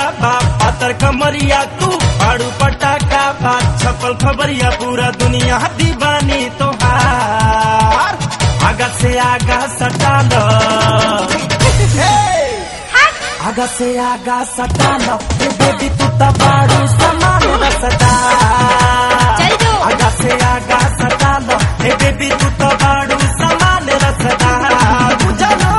बा पातर कमरिया तू आड़ू पटाखा बा छपल खबरिया पूरा दुनिया दीवानी तोहार आगा से आगा सटा लो आगा से आगा सटा लो ए बेबी तू तो बाड़ू समान रसदा चल जो। आगा से आगा सटा लो ए बेबी तू तो बाड़ू समान रसदा बुझलो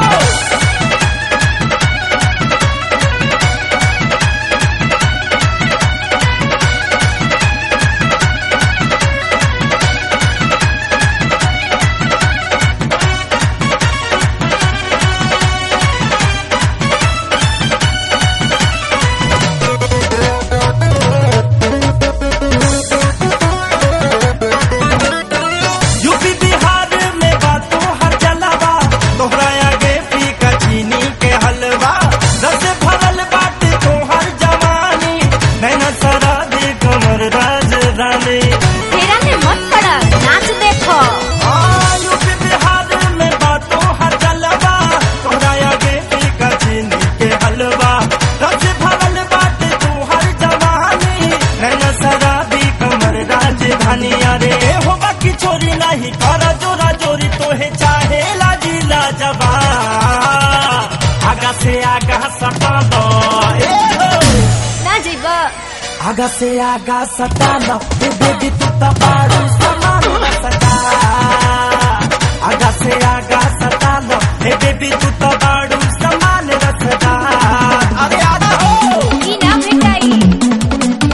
यूपी बिहार में बातों हर जलावा तोहरा आगे फीका चीनी के हलवा रस भरल बाटे तोहर जवानी नैना सरा दे कमर राजधानी फेरा में मत पड़ा नाच देखो हाँ, यूपी बिहार में बातों हर जलवा तोहरा आगे फीका चीनी के हलवा रस भरल बाटे तोहर जवानी नैना सरा दी कमर राजधानी अरे हो बाकी चोरी नहीं कर जोरा जोरी तोहे चाहे लाजीला जबा आगा से आगा सटा दो ए हो। ना जीवा आगा से आगा सटा लो ए बेबी तू तो बाड़ू समान सटा आगा से आगा सटा लो ए बेबी तू तो बाड़ू समान रसदा अरे आगा हो ई ना भेटाई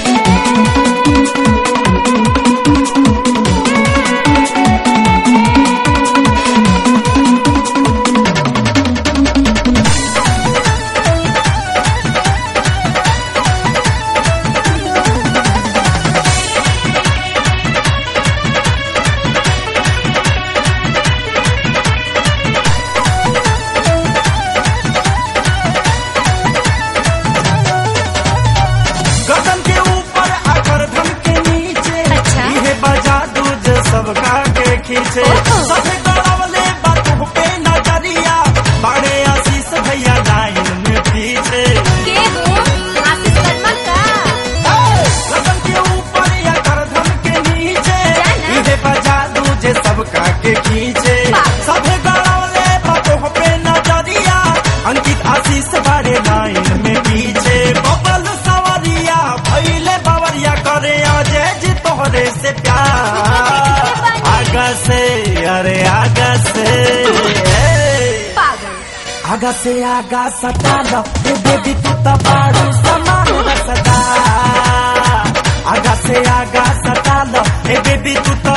गगन के ऊपर आकर धन के नीचे अच्छा। ये बजा दूज सबका के खींचे ओहो। सबे गड़ावले बातों पे नजरिया बड़े आशीष भैया लाइन में पीछे के हो आशीष वर्मा का गगन के ऊपर या करधन के नीचे जाना। इहे बजा दूजे सबका के खींचे वाह। सभे गड़ावले बातों पे नजरिया अंकित आशीष बड़े लाइन में पीछे बबल सवरिया भैले बवरिया करे अजय जी तोहरे से प्यार आगा से अरे आगा से पागल आगा से आगा सटा लो ए बेबी तू तो बाड़ू समान रसदा आगा से आगा सटा लो ए बेबी तू तो